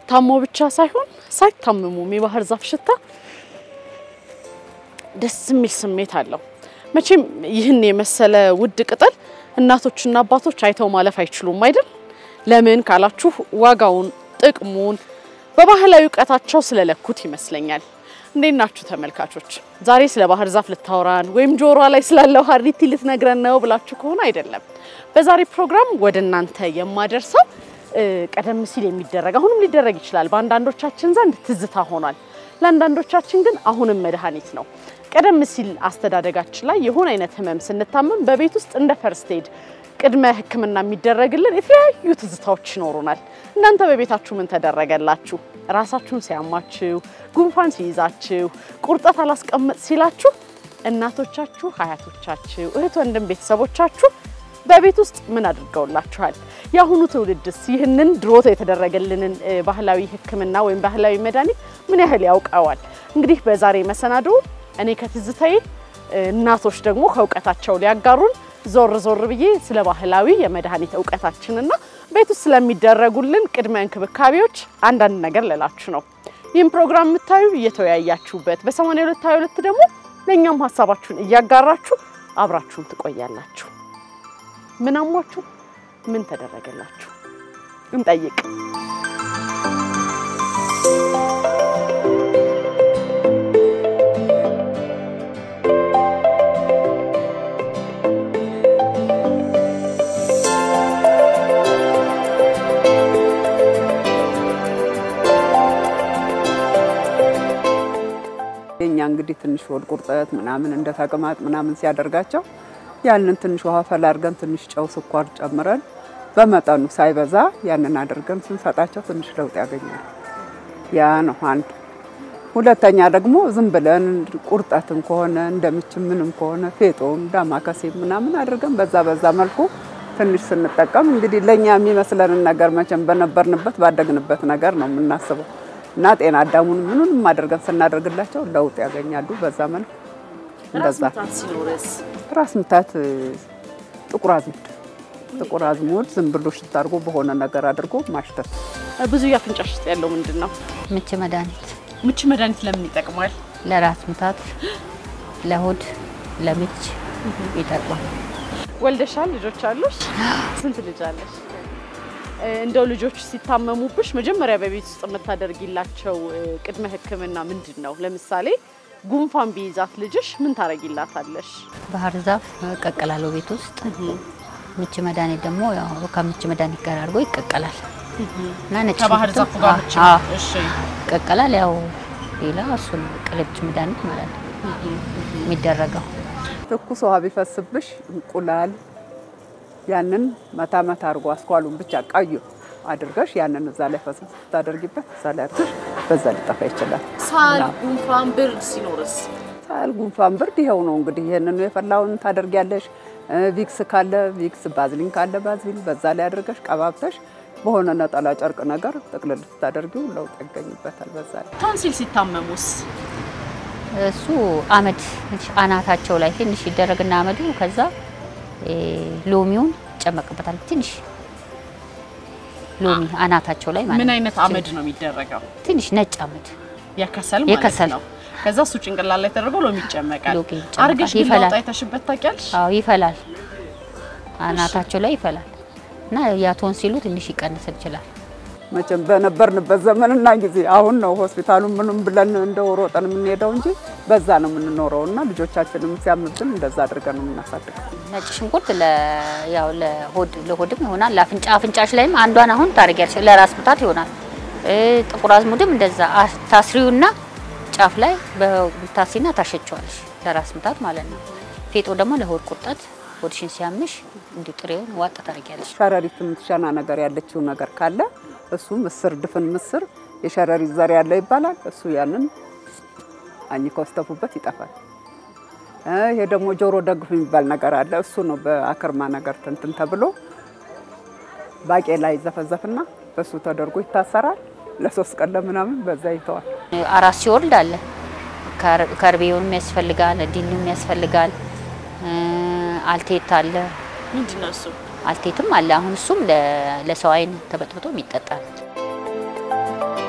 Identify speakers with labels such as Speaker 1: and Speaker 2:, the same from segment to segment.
Speaker 1: ታሞ ብቻ ሳይሆን ሳይታመሙም የባህር ዛፍ ሽታ ደስ የሚል ስሜት አለው። መቼም ይህን የመሰለ ውድ ቅጠል እናቶችና አባቶች አይተው ማለፍ አይችሉም አይደል? ለምን ካላችሁ ዋጋውን፣ ጥቅሙን በባህላዊ እውቀታቸው ስለለኩት ይመስለኛል። እንዴት ናችሁ ተመልካቾች? ዛሬ ስለ ባህር ዛፍ ልታወራን ወይም ጆሮዋ ላይ ስላለው ሀሪቲ ልትነግረን ነው ብላችሁ ከሆነ አይደለም። በዛሬ ፕሮግራም ወደ እናንተ የማደርሰው ቀደም ሲል የሚደረግ አሁንም ሊደረግ ይችላል፣ በአንዳንዶቻችን ዘንድ ትዝታ ሆኗል። ለአንዳንዶቻችን ግን አሁንም መድኃኒት ነው። ቀደም ሲል አስተዳደጋችን ላይ የሆነ አይነት ህመም ስንታመም በቤት ውስጥ እንደ ፈርስት ኤድ ቅድመ ሕክምና የሚደረግልን የተለያዩ ትዝታዎች ይኖሩናል። እናንተ በቤታችሁ ምን ተደረገላችሁ? ራሳችሁን ሲያማችሁ፣ ጉንፋን ሲይዛችሁ፣ ቁርጠት አላስቀምጥ ሲላችሁ እናቶቻችሁ፣ አያቶቻችሁ፣ እህት ወንድም ቤተሰቦቻችሁ በቤት ውስጥ ምን አድርገውላችኋል? የአሁኑ ትውልድስ ይህንን ድሮቶ የተደረገልንን ባህላዊ ሕክምና ወይም ባህላዊ መድኃኒት ምን ያህል ያውቀዋል? እንግዲህ በዛሬ መሰናዶ እኔ ከትዝታዬ እናቶች ደግሞ ከእውቀታቸው ሊያጋሩን ዞር ዞር ብዬ ስለ ባህላዊ የመድኃኒት እውቀታችንና ቤት ውስጥ ስለሚደረጉልን ቅድመ እንክብካቤዎች አንዳንድ ነገር ልላችሁ ነው። ይህም ፕሮግራም የምታዩ እየተወያያችሁበት በ82 22 ደግሞ ለእኛም ሀሳባችሁን እያጋራችሁ አብራችሁን ትቆያላችሁ። ምን አሟችሁ? ምን ተደረገላችሁ? እንጠይቅ።
Speaker 2: የኛ እንግዲህ ትንሽ ሆድ ቁርጠት ምናምን እንደ ተቅማጥ ምናምን ሲያደርጋቸው ያንን ትንሽ ውሃ ፈላ አድርገን ትንሽ ጨው፣ ስኳር ጨምረን በመጠኑ ሳይበዛ ያንን አድርገን ስንሰጣቸው ትንሽ ለውጥ ያገኛል። ያ ነው አንድ። ሁለተኛ ደግሞ ዝም ብለን ቁርጠትም ከሆነ እንደምችም ምንም ከሆነ ፌጦም ዳማከሴ ምናምን አድርገን በዛ በዛ መልኩ ትንሽ ስንጠቀም እንግዲህ ለእኛ የሚመስለንን ነገር መቼም በነበርንበት ባደግንበት ነገር ነው የምናስበው እና ጤና አዳሙን ምኑንም አድርገን ስናደርግላቸው ለውጥ ያገኛሉ። በዛ መልኩ እንደዛ ራስ ምታት ጥቁር አዝሙድ ጥቁር አዝሙድ ዝም ብሎ ሽታ አድርጎ በሆነ ነገር አድርጎ ማሽተት።
Speaker 1: ብዙ የአፍንጫሽ ውስጥ ያለው ምንድን ነው?
Speaker 3: ምች መድኃኒት
Speaker 1: ምች መድኃኒት ለምን ይጠቅማል?
Speaker 3: ለራስ ምታት፣ ለሆድ፣ ለምች ይጠቅማል።
Speaker 1: ወልደሻል? ልጆች አሉሽ? ስንት ልጅ አለሽ? እንደው ልጆች ሲታመሙብሽ መጀመሪያ በቤት ውስጥ የምታደርጊላቸው ቅድመ ሕክምና ምንድን ነው? ለምሳሌ ጉንፋን ቢይዛት ልጅሽ ምን ታረጊላታለሽ?
Speaker 3: ባህር ዛፍ እቀቅላለሁ ቤት ውስጥ። ምች መድኃኒት ደግሞ ያው ከምች መድኃኒት ጋር አድርጎ ይቀቀላል እና ነጭ
Speaker 1: ከባህር ዛፉ ጋር ብቻ?
Speaker 3: አዎ፣
Speaker 1: እሺ።
Speaker 3: ይቀቀላል። ያው ሌላ እሱን ቅልብጭ መድኃኒት ማለት ነው የሚደረገው።
Speaker 2: ትኩስ ውሃ ቢፈስብሽ እንቁላል ያንን መታ መታ አድርጎ አስኳሉን ብቻ ቀዩ አድርገሽ ያንን እዛ ላይ ፈሰስ ስታደርጊበት እዛ ላይ አድርገሽ በዛ ሊጠፋ ይችላል።
Speaker 1: ሳል፣ ጉንፋን፣ ብርድ ሲኖርስ?
Speaker 2: ሳል፣ ጉንፋን፣ ብርድ ይኸው ነው እንግዲህ ይሄንን የፈላውን ታደርጊያለሽ። ቪክስ ካለ ቪክስ፣ ባዝሊን ካለ ባዝሊን በዛ ላይ አድርገሽ ቀባብተሽ በሆነ ነጠላ ጨርቅ ነገር ጥቅልል ስታደርጊው ለውጥ ያገኝበታል። በዛ ላይ
Speaker 1: ቶንሲል ሲታመሙስ?
Speaker 3: እሱ አመድ አናታቸው ላይ ትንሽ ይደረግና አመዱ ከዛ ሎሚውን ይጨመቅበታል። ትንሽ ሎሚ አናታቸው ላይ ማለት
Speaker 1: ምን
Speaker 3: ነው።
Speaker 1: አይነት አመድ ነው የሚደረገው?
Speaker 3: ትንሽ ነጭ አመድ
Speaker 1: የከሰል ማለት
Speaker 3: የከሰል።
Speaker 1: ነው። ከዛ እሱ ጭንቅላት ላይ ተደርጎ ሎሚ ይጨመቃል።
Speaker 3: ሎሚ ይጨመቃል።
Speaker 1: አርገሽ ግን
Speaker 3: ይፈላል።
Speaker 1: ለውጥ አይተሽበት ታውቂያለሽ?
Speaker 3: አዎ ይፈላል። አናታቸው ላይ ይፈላል እና ያ ቶንሲሉ ትንሽ ይቀንስ ይችላል።
Speaker 2: መቼም በነበርንበት ዘመንና ጊዜ አሁን ነው ሆስፒታሉን ምንም ብለን እንደው ሮጠን የምንሄደው እንጂ በዛ ነው የምንኖረው እና ልጆቻችንም ሲያምብን እንደዛ አድርገን ነው የምናሳድገው።
Speaker 3: ነጭ ሽንኩርት ለ ያው ለሆድ ለሆድም ይሆናል። ለአፍንጫ አፍንጫሽ ላይም አንዷን አሁን ታደርጊያለሽ ለራስ ምታት ይሆናል። እ ጥቁር አዝሙድም እንደዛ አ- ታስሪውና ጫፍ ላይ በታሲና ታሸቸዋለሽ ለራስ ምታት ማለት ነው። ፌጦ ደግሞ ለሆድ ቁርጠት ሆድሽን ሲያምሽ እንዲሁ ጥሬውን ዋጥ ታደርጊያለሽ።
Speaker 2: ሸረሪት የምትሸና ነገር ያለችው ነገር ካለ እሱ ምስር፣ ድፍን ምስር የሸረሪት ዘር ያለው ይባላል። እሱ ያንን አኝከው ስተፉበት ይጠፋል። እ ይሄ ደግሞ ጆሮ ደግፍ የሚባል ነገር አለ። እሱ ነው በአክርማ ነገር ትንትን ተብሎ ባቄላ ይዘፈዘፍና በሱ ተደርጎ ይታሰራል። ለሶስት ቀን ለምናምን በዛ ይተዋል።
Speaker 3: አራስ ሲወልድ አለ ከር- ከርቤውንም ያስፈልጋል፣ ዲኑም ያስፈልጋል፣ እ አልቴት አለ
Speaker 1: ምንድን ነው እሱ?
Speaker 3: አልቴትም አለ። አሁን እሱም ለ- ለሰው አይን ተበጥብጦ የሚጠጣ ነው።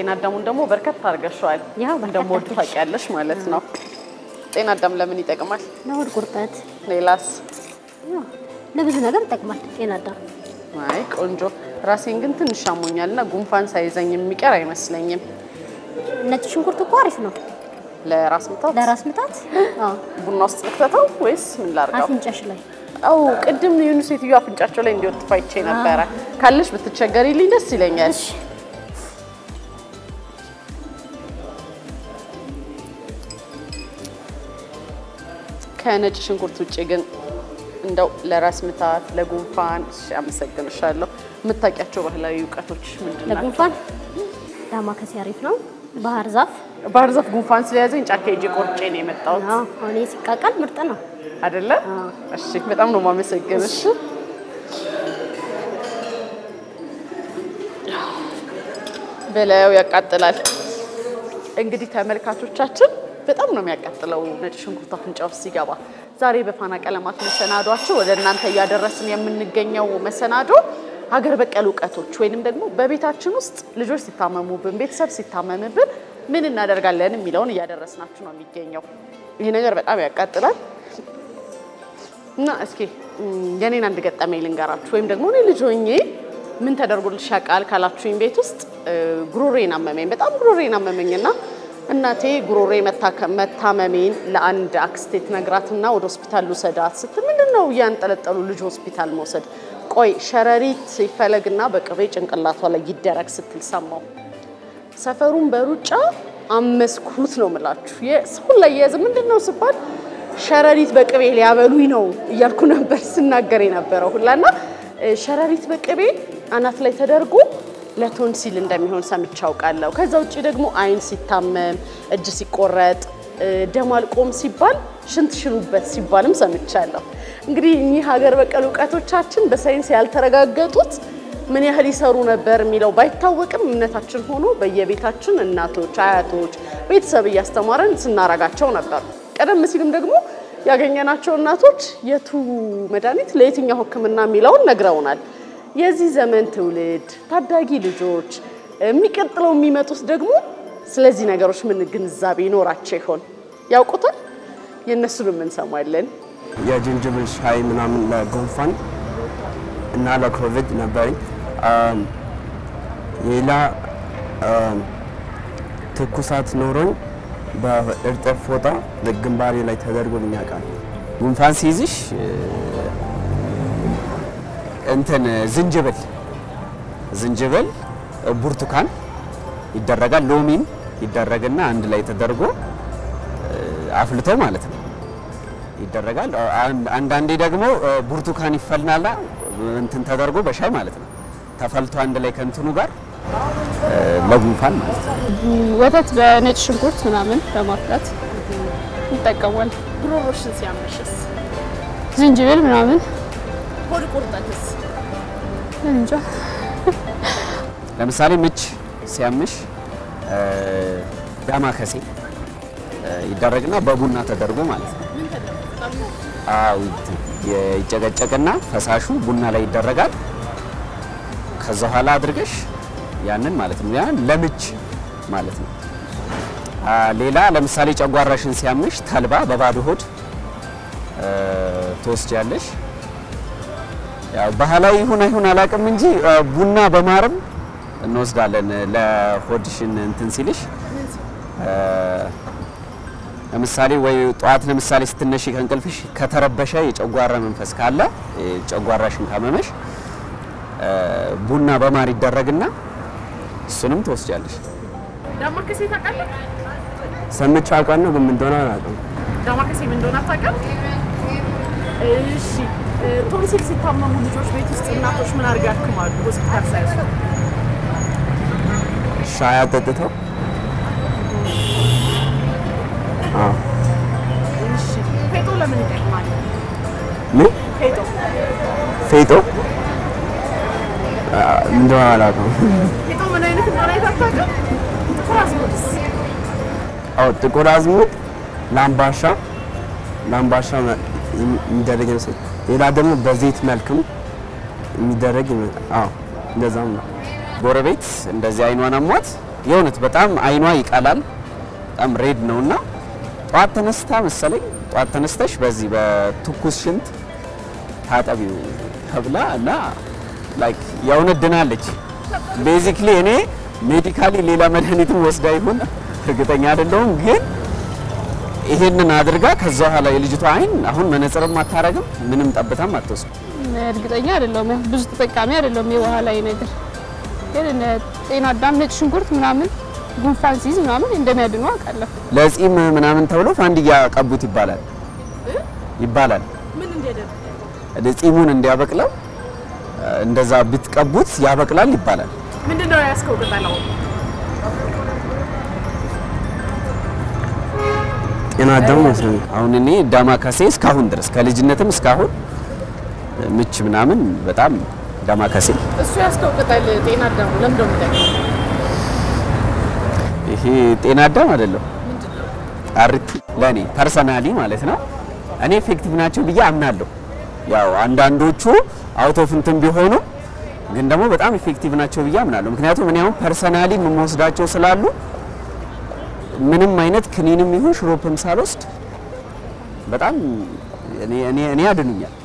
Speaker 1: ጤና አዳሙን ደግሞ በርከት አድርገሽዋል።
Speaker 4: ያው በርከት
Speaker 1: እንደምወድ
Speaker 4: አድርገሽ።
Speaker 1: ታውቂያለሽ ማለት ነው። ጤና አዳም ለምን ይጠቅማል?
Speaker 4: ለሆድ ቁርጠት
Speaker 1: ሌላስ?
Speaker 4: ያው ለብዙ ነገር ይጠቅማል ጤና አዳም።
Speaker 1: አይ ቆንጆ። ራሴን ግን ትንሽ አሞኛል እና ጉንፋን ሳይዘኝ የሚቀር አይመስለኝም።
Speaker 4: ነጭ ሽንኩርት እኮ አሪፍ ነው
Speaker 1: ለራስ ምታት
Speaker 4: ለራስ ምታት። አዎ
Speaker 1: ቡና ውስጥ ልክተተው ወይስ ምን ላርገው?
Speaker 4: አፍንጫሽ ላይ
Speaker 1: አው ቅድም የሆኑ ሴትዮ አፍንጫቸው ላይ እንዲወጥፋ አይቼ ነበረ። ካለሽ ብትቸገሪልኝ ደስ ይለኛል።
Speaker 4: እሺ
Speaker 1: ከነጭ ሽንኩርት ውጭ ግን እንደው ለራስ ምታት፣ ለጉንፋን እሺ፣ አመሰግንሻለሁ። የምታውቂያቸው ባህላዊ እውቀቶች ምንድን ናቸው?
Speaker 4: ለጉንፋን ዳማከሴ አሪፍ ነው። ባህር ዛፍ
Speaker 1: ባህር ዛፍ ጉንፋን ስለያዘኝ ጫካ ሄጄ ቆርጬ ነው የመጣሁት
Speaker 4: አዎ አሁን ይሄ ሲቃቃል ምርጥ ነው።
Speaker 1: አይደለ? እሺ፣ በጣም ነው የማመሰግንሽ። በላዩ ያቃጥላል። እንግዲህ ተመልካቾቻችን በጣም ነው የሚያቃጥለው ነጭ ሽንኩርት አፍንጫ ውስጥ ሲገባ። ዛሬ በፋና ቀለማት መሰናዷቸው ወደ እናንተ እያደረስን የምንገኘው መሰናዶ ሀገር በቀል እውቀቶች ወይንም ደግሞ በቤታችን ውስጥ ልጆች ሲታመሙብን፣ ቤተሰብ ሲታመምብን ምን እናደርጋለን የሚለውን እያደረስናችሁ ነው የሚገኘው። ይሄ ነገር በጣም ያቃጥላል። እና እስኪ እም፣ የኔን አንድ ገጠመኝ ልንገራችሁ። ወይም ደግሞ እኔ ልጅ ሆኜ ምን ተደርጎልሽ ያውቃል ካላችሁኝ ቤት ውስጥ እ፣ ጉሮሬን አመመኝ፣ በጣም ጉሮሬን አመመኝና እናቴ ጉሮሬ መታከ- መታመሜን ለአንድ አክስቴ ትነግራትና ወደ ሆስፒታል ልውሰዳት ስትል ምንድን ነው እያንጠለጠሉ ልጅ ሆስፒታል መውሰድ? ቆይ ሸረሪት ይፈለግና በቅቤ ጭንቅላቷ ላይ ይደረግ ስትል ሰማው። ሰፈሩን በሩጫ አመስኩት ነው የምላችሁ። የሰውን ላይ የያዘ ምንድን ነው ስባል ሸረሪት በቅቤ ሊያበሉኝ ነው እያልኩ ነበር ስናገር የነበረው ሁላና እ፣ ሸረሪት በቅቤ አናት ላይ ተደርጎ ለቶንሲል እንደሚሆን ሰምቼ አውቃለሁ። ከዛ ውጭ ደግሞ አይን ሲታመም፣ እጅ ሲቆረጥ፣ እ፣ ደም አልቆም ሲባል ሽንት ሽኑበት ሲባልም ሰምቻለሁ። እንግዲህ እኚህ ሀገር በቀል እውቀቶቻችን በሳይንስ ያልተረጋገጡት ምን ያህል ይሰሩ ነበር የሚለው ባይታወቅም እምነታችን ሆኖ በየቤታችን እናቶች፣ አያቶች፣ ቤተሰብ እያስተማረን ስናረጋቸው ነበር። ቀደም ሲልም ደግሞ ያገኘናቸው እናቶች የቱ መድኃኒት ለየትኛው ሕክምና የሚለውን ነግረውናል። የዚህ ዘመን ትውልድ ታዳጊ ልጆች የሚቀጥለው የሚመጡት ደግሞ ስለዚህ ነገሮች ምን ግንዛቤ ይኖራቸው ይሆን? ያውቁታል? የእነሱንም እንሰማለን።
Speaker 5: የጅንጅብል ሻይ ምናምን ለጉንፋን እና ለኮቪድ ነበረኝ። አም፣ ሌላ አም፣ ትኩሳት ኖሮኝ በእርጥብ ፎጣ ግንባሬ ላይ ተደርጎልኝ ያውቃል። ጉንፋን ሲይዝሽ እ፣ እንትን ዝንጅብል ዝንጅብል ብርቱካን ይደረጋል፣ ሎሚን ይደረግና አንድ ላይ ተደርጎ እ፣ አፍልቶ ማለት ነው ይደረጋል። አን- አንዳንዴ ደግሞ እ፣ ብርቱካን ይፈልናላ እንትን ተደርጎ በሻይ ማለት ነው ተፈልቶ አንድ ላይ ከእንትኑ ጋር እ፣ ለጉንፋን ማለት ነው።
Speaker 6: ወተት በነጭ ሽንኩርት ምናምን በማፍላት ይጠቀማል።
Speaker 1: ጉሮሮሽን ሲያመሽስ፣
Speaker 6: ዝንጅብል ምናምን
Speaker 1: ሆድ ቁርጠትስ?
Speaker 6: እንጃ
Speaker 5: ለምሳሌ ምች ሲያምሽ እ፣ ዳማከሴ እ፣ ይደረግና በቡና ተደርጎ ማለት ነው። አዎ ይት- ይጨቀጨቅና ፈሳሹ ቡና ላይ ይደረጋል። ከዛ በኋላ አድርገሽ ያንን ማለት ነው። ያን ለምች ማለት ነው። አ፣ ሌላ ለምሳሌ ጨጓራሽን ሲያምሽ ተልባ በባዶ ሆድ እ፣ ትወስጃለሽ። ያው ባህላዊ ይሁን አይሁን አላውቅም እንጂ እ፣ ቡና በማርም እንወስዳለን ለሆድሽን እንትን ሲልሽ እ፣ ለምሳሌ ወይ ጠዋት ለምሳሌ ስትነሺ ከእንቅልፍሽ ከተረበሸ የጨጓራ መንፈስ ካለ ጨጓራሽን ካመመሽ እ፣ ቡና በማር ይደረግና እሱንም ትወስጃለሽ።
Speaker 1: ዳማከሴ ታውቃለህ?
Speaker 5: ሰምቼ አውቃለሁ ግን ምን እንደሆነ አላውቅም።
Speaker 1: ዳማከሴ ምን እንደሆነ አታውቅም? እሺ እ፣ ቶንሲል ሲታመሙ ልጆች ቤት ውስጥ እናቶች ምን አድርገው ያክማሉ? ሆስፒታል ሳይወስዱ
Speaker 5: ሻይ አጠጥተው አዎ።
Speaker 1: እሺ ፌጦ ለምን ይጠቅማል?
Speaker 5: ምን
Speaker 1: ፌጦ
Speaker 5: ፌጦ አ፣ ምን እንደሆነ አላውቅም።
Speaker 1: ፌጦ ምን አይነት እንደሆነ አይታወቅም? ጥቁር አዝሙድስ?
Speaker 5: አዎ ጥቁር አዝሙድ፣ ላምባሻ ላምባሻ መ- የሚደረግ ይመስል ሌላ ደግሞ በዘይት መልክም የሚደረግ ይመስል አዎ እንደዛም ነው። ጎረቤት እንደዚህ አይኗን አሟት የእውነት በጣም አይኗ ይቀላል። በጣም ሬድ ነውና ጠዋት ተነስታ መሰለኝ ጠዋት ተነስተሽ በዚህ በትኩስ ሽንት ታጠቢው ተብላ እና ላይክ የእውነት ድናለች። ቤዚክሊ እኔ ሜዲካሊ ሌላ መድኃኒትም ወስዳ ይሁን እርግጠኛ አይደለሁም፣ ግን ይሄንን አድርጋ ከዛ በኋላ የልጅቷ አይን አሁን መነጽርም አታረግም፣ ምንም ጠብታም አትወስድ።
Speaker 6: እርግጠኛ አይደለሁም። ያው ብዙ ተጠቃሚ አይደለሁም የውሃ ላይ ነገር ግን እነ ጤና አዳም፣ ነጭ ሽንኩርት ምናምን ጉንፋን ሲይዝ ምናምን እንደሚያድኑ አውቃለሁ።
Speaker 5: ለጺም ምናምን ተብሎ ፋንድያ ቀቡት ይባላል ይባላል ጺሙን እንዲያበቅለው እንደዛ ብትቀቡት ያበቅላል ይባላል።
Speaker 1: ምንድነው ያስከው ቅጠላው?
Speaker 5: ጤና አዳም መሰለኝ። አሁን እኔ ዳማከሴ እስካሁን ድረስ ከልጅነትም እስካሁን ምች ምናምን በጣም ዳማከሴ
Speaker 1: እሱ ያስከው ቅጠል ጤና አዳሙ ለምንድን ነው የሚጠቅመው?
Speaker 5: ይሄ ጤና አዳም አይደለም አርቲ ለኔ ፐርሰናሊ ማለት ነው እኔ ኤፌክቲቭ ናቸው ብዬ አምናለሁ። ያው አንዳንዶቹ አውት ኦፍ እንትን ቢሆኑ ግን ደግሞ በጣም ኤፌክቲቭ ናቸው ብዬ አምናለሁ። ምክንያቱም እኔ አሁን ፐርሰናሊ የምወስዳቸው ስላሉ ምንም አይነት ክኒንም ይሁን ሽሮፕም ሳልወስድ በጣም እኔ እኔ እኔ ያድኑኛል።